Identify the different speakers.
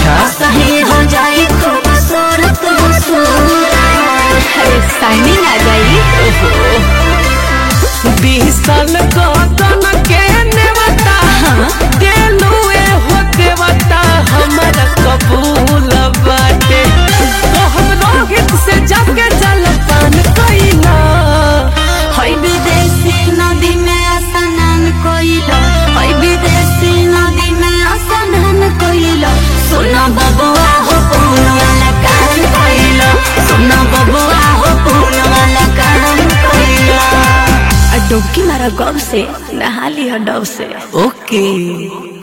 Speaker 1: अच्छा
Speaker 2: सही हो जाए खूबसूरत साइनिंग आ जाई
Speaker 1: बीस साल कदन के नेवता देलू ए हो देवता हमारा कबूल बाटे तो हम रोहित से जाके जल पान कइला
Speaker 2: हई विदेशी नदी में स्नान कोइलो हई विदेशी नदी में स्नान कोइलो सुनो बबुआ हो पून वाला काम कोइलो सुनो बबुआ हो पून वाला काम कोइलो डुबकी मारा गब से नहा लिया डब से
Speaker 1: ओके